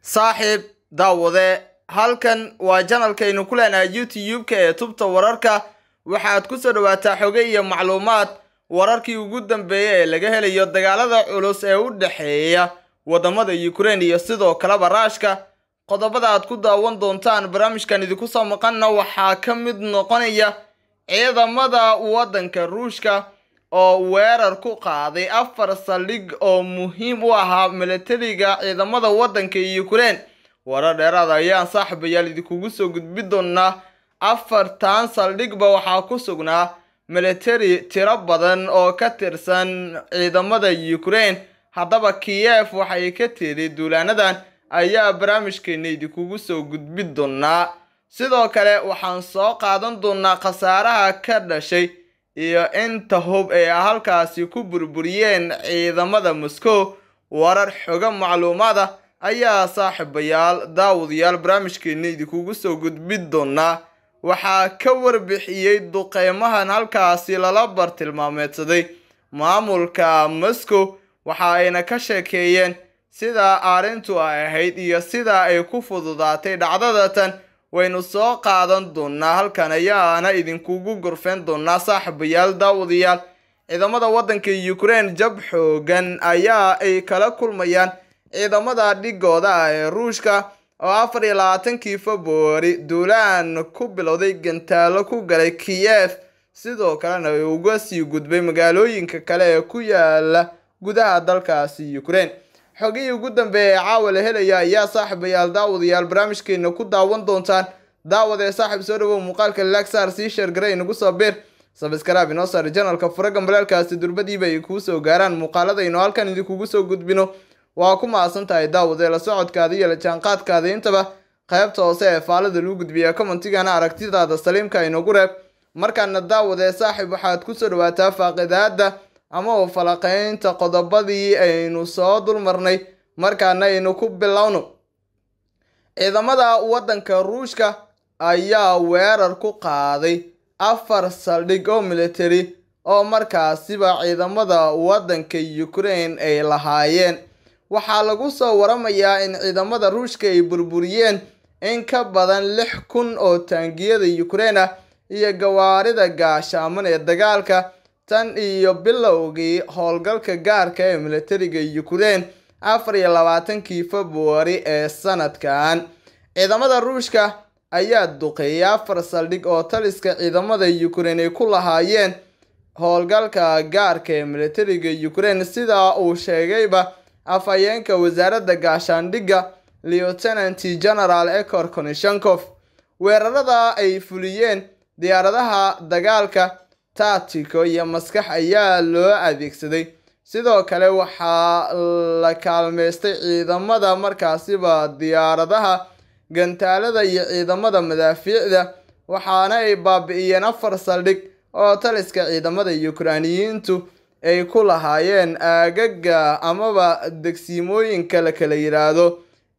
saaxiib daawade halkan waa janalkaynu ku leenahay youtube-ka ee tubta wararka waxaad ku soo dhawaataa xoge iyo macluumaad wararkii ugu dambeeyay ee laga helayo dagaalada culus ee u dhexeeya wadamada ukraine iyo sidoo kaleba raashka qodobada aad ku daawan doontaan barnaamijkan idinku soo maqanna waxaa ka mid noqonaya ciidamada waddanka ruushka oo weerar ku qaaday afar saldhig oo muhiim u ahaa milatariga ciidamada waddanka ukraine warar dheeraad ayaan saaxiibayaal idinkugu soo gudbi doonaa afartan saldhigba waxaa ku sugnaa milatari tiro badan oo ka tirsan ciidamada ukraine haddaba kiyef waxay ka tiri duulaanadan ayaa barnaamijkeena idinkugu soo gudbi doonaa sidoo kale waxaan soo qaadan doonaa khasaaraha ka dhashay iyo inta hub ee halkaasi ku burburiyeen ciidamada moscow warar xogo macluumaada ayaa saaxiibayaal daawadayaal barnaamijkeena idinkugu soo gudbi doonaa waxaa ka warbixiyey duqeymahan halkaasi lala bartilmaameedsaday maamulka moscow waxa ayna ka sheekeeyeen sida arrintu ay ahayd iyo sida ay ku fududaatay dhacdadatan waynu soo qaadan doonaa halkan ayaana idinkugu gorfeen doonaa saaxiibayaal daawadayaal ciidamada waddanka ukraine jab xoogan ayaa ay kala kulmayaan ciidamada dhigooda ah ee ruushka oo afar iyo labaatankii februari duulaan ku bilowday gantaalo ku galay kiyef sidoo kalena ay uga sii gudbay magaalooyinka kale ee ku yaala gudaha dalkaasi ukraine xogihii ugu dambeeya ee caawa la helaya ayaa saaxiibayaal daawadayaal barnaamijkeena ku daawan doontaan daawada ee saaxiib soo dhawow muuqaalka laxar sii sheergaray inagu soo bir sabskrab inoo saar janalka furaga balaalkaasi durbadiiba ay kuu soo gaaraan muuqaaladaynu halkan idinkugu soo gudbino waa ku mahadsan tahay daawade la socodkaada iyo la jaanqaadkaada intaba qaybta hoose ee faalada lagu gudbiya commentigana aragtidaada saliimka inagu reeb markaana daawade saaxiib waxaad kusoo dhawaataa faaqidaada ama u falaqeynta qodobadii aynu soo dulmarnay markaana aynu ku bilowno ciidamada waddanka ruushka ayaa weerar ku qaaday afar saldhig oo military oo markaasiba ciidamada waddanka ukraine ay lahaayeen waxaa lagu soo waramayaa in ciidamada ruushka ay burburiyeen in ka badan lix kun oo taangiyada ukraine ah iyo gawaarida gaashaaman ee dagaalka tan iyo bilowgii howlgalka gaarka ee militariga ukraine afar iyo labaatankii februari ee sanadkan ciidamada ruushka ayaa duqeeyay afar saldhig oo taliska ciidamada ukraine ay ku lahaayeen howlgalka gaarka ee militariga ukraine sidaa uu sheegayba afhayeenka wasaaradda gaashaandhigga lieutenant general ecor konishankov weerarada ay fuliyeen diyaaradaha dagaalka taatiko iyo maskax ayaa loo adeegsaday sidoo kale waxaa la kaalmeystay ciidamada markaasiba diyaaradaha gantaalada iyo ciidamada madaafiicda waxaana ay baabi'iyeen afar saldhig oo taliska ciidamada ukrainiyiintu ay ku lahaayeen aagaga amaba degsiimooyinka la kala yidhaahdo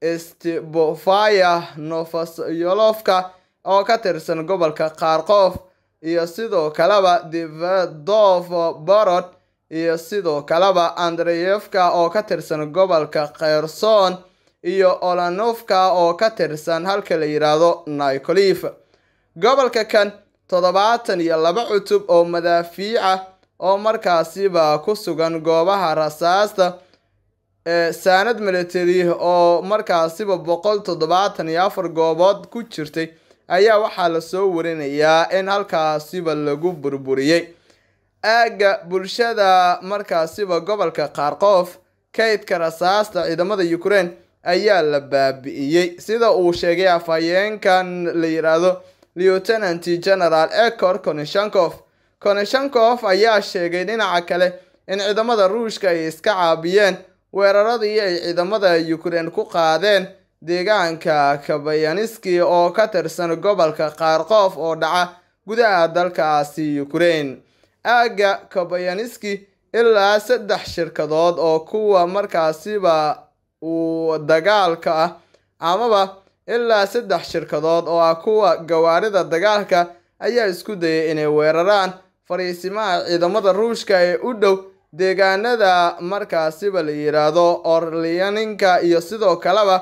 stbofaya novosyolofka oo ka tirsan gobolka kharkof iyo sidoo kaleba divedov borod iyo sidoo kaleba andreyevka oo ka tirsan gobolka kherson iyo olanovka oo ka tirsan halka la yidhaahdo nicolif gobolka kan toddobaatan iyo laba cutub oo madaafiica oo markaasiba ku sugan goobaha rasaasta ee saanad military oo markaasiba boqol toddobaatan iyo afar goobood ku jirtay ayaa waxaa lasoo warinayaa in halkaasiba lagu burburiyey aagga bulshada markaasiba gobolka kharkof kaydka rasaasta ciidamada ukraine ayaa la baabi'iyey sida uu sheegay afhayeenkan la yidhaahdo lieutenant general ecor konishankov konishankov ayaa sheegay dhinaca kale in ciidamada ruushka ay iska caabiyeen weeraradii ay ciidamada ukraine ku qaadeen deegaanka kabayaniski oo ka tirsan gobolka kharkof oo dhaca gudaha dalkaasi ukraine aagga kabayaniski ilaa saddex shirkadood oo kuwa markaasiba uu dagaalka ah amaba ilaa saddex shirkadood oo ah kuwa gawaarida dagaalka ayaa isku dayay inay weeraraan fariisimaha ciidamada ruushka ee u dhow deegaanada markaasiba la yidhaahdo orlianinka iyo sidoo kaleba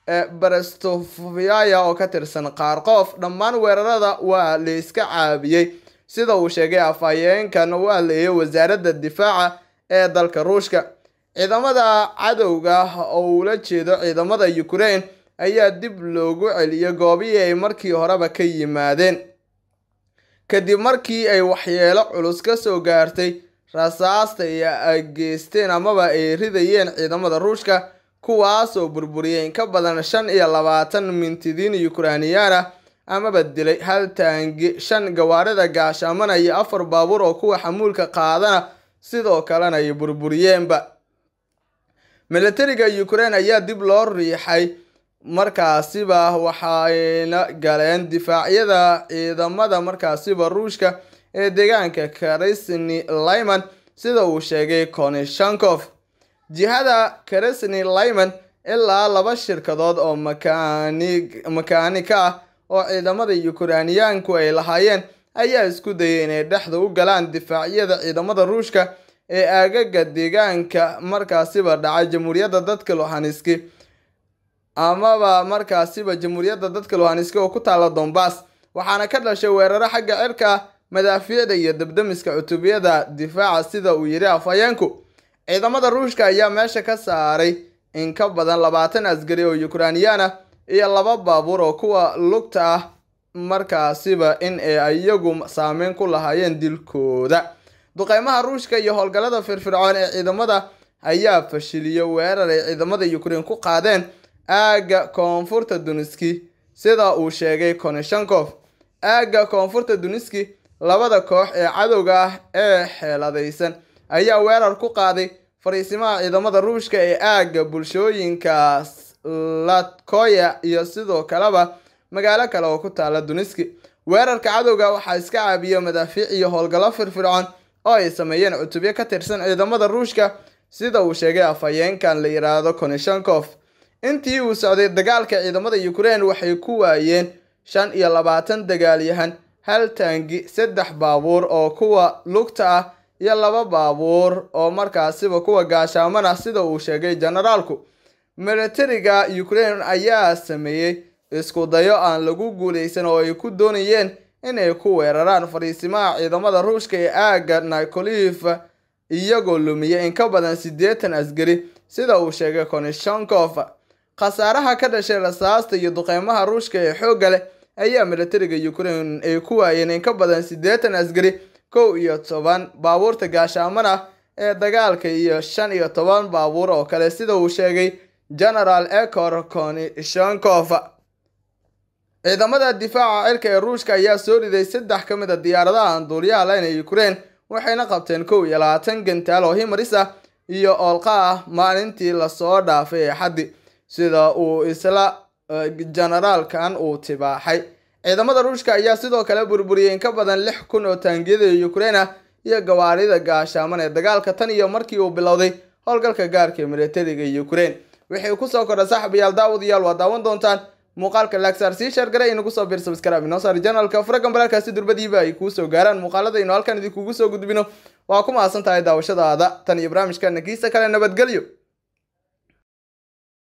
barestofyaya oo ka tirsan qaarqoof dhammaan weerarada waa layska caabiyey sida uu sheegay afhayeenkan u hadleeyay wasaaradda difaaca ee dalka ruushka ciidamada cadowga oo ula jeedo ciidamada ukraine ayaa dib loogu celiyay goobihii ay markii horeba ka yimaadeen kadib markii ay waxyeelo culus ka soo gaartay rasaasta ay geysteen amaba ay ridayeen ciidamada ruushka kuwaasoo burburiyay in ka badan shan iyo labaatan mintidiin ukrainiyaan ah amaba dilay hal taangi shan gawaarida gaashaamana iyo afar baabuur oo kuwa xamuulka qaadana sidoo kalena ay burburiyeenba milatariga ukraine ayaa dib loo riixay markaasiba waxayna galeen difaacyada ciidamada markaasiba ruushka ee deegaanka karesni lyman sida uu sheegay konishankov jihada karesni lyman ilaa laba shirkadood oo makaanika ah oo ciidamada ukrainiyaanku ay lahaayeen ayaa isku dayay inay dhexda u galaan difaacyada ciidamada ruushka ee aagaga deegaanka markaasiba dhacay jamhuuriyadda dadka luhaniski amaba markaasiba jamhuuriyadda dadka luhaniski oo ku taala dombas waxaana ka dhashay weeraro xagga cirka madaafiicda iyo dabdamiska cutubiyada difaaca sida uu yidhi afhayeenku ciidamada ruushka ayaa meesha ka saaray in ka badan labaatan askari oo ukrainiyaan ah iyo laba baabuur oo kuwa lugta ah markaasiba in ay iyagu saameyn ku lahaayeen dilkooda duqeymaha ruushka iyo howlgallada firfircoon ee ciidamada ayaa fashiliyay weerar ay ciidamada ukraine ku qaadeen aagga koonfurta duniski sida uu sheegay konishankov aagga koonfurta duniski labada koox ee cadowga ah ee xeeladaysan ayaa weerar ku qaaday fariisimaha ciidamada ruushka ee aagga bulshooyinka latkoya iyo sidoo kaleba magaalo kale oo ku taala duniski weerarka cadowga waxaa iska caabiya madaafiic iyo howlgallo firfircoon oo ay sameeyeen cutubyo ka tirsan ciidamada ruushka sida uu sheegay afhayeenkan la yidhaahdo konishankov intii uu socday dagaalka ciidamada ukraine waxay ku waayeen shan iyo labaatan dagaalyahan hal taangi saddex baabuur oo kuwa lugta ah iyo laba baabuur oo markaasiba kuwa gaashaaman ah sida uu sheegay generaalku milatariga ukraine ayaa sameeyey isku dayo aan lagu guuleysan oo ay ku doonayeen inay ku weeraraan fariisimaha ciidamada ruushka ee aagga nikolif iyagoo lumiyay in ka badan siddeetan askari sida uu sheegay konishankov khasaaraha ka dhashay rasaasta iyo duqeymaha ruushka ee xoogga leh ayaa milatariga ukraine ay ku waayeen in ka badan siddeetan askari kow iyo toban baabuurta gaashaaman ah ee dagaalka iyo shan iyo toban baabuur oo kale sida uu sheegay generaal ecor konishankov ciidamada difaaca cirka ee ruushka ayaa soo riday saddex ka mid a diyaaradaha aan duuliyaha layn ee ukraine waxayna qabteen kow iyo labaatan gantaal oo himaris ah iyo oolqa ah maalintii lasoo dhaafay ee xaddi sida uu isla generaalkan uu tibaaxay ciidamada ruushka ayaa sidoo kale burburiyey in ka badan lix kun oo taangiyada ukraine ah iyo gawaarida gaashaaman ee dagaalka tan iyo markii uu bilowday howlgalka gaarka ee milatariga ukraine wixii kusoo kordha saaxibayaal daawadayaal waa daawan doontaan muuqaalka laagsaar sii shargara inagu soo biir sabskrab inoo saar janalka furagan balaalkaasi durbadiiba ay kuu soo gaaraan muuqaalada inu halkan idinkugu soo gudbino waa ku mahadsan tahay daawashadaada tan iyo barnaamijka nakiisa kale nabadgelyo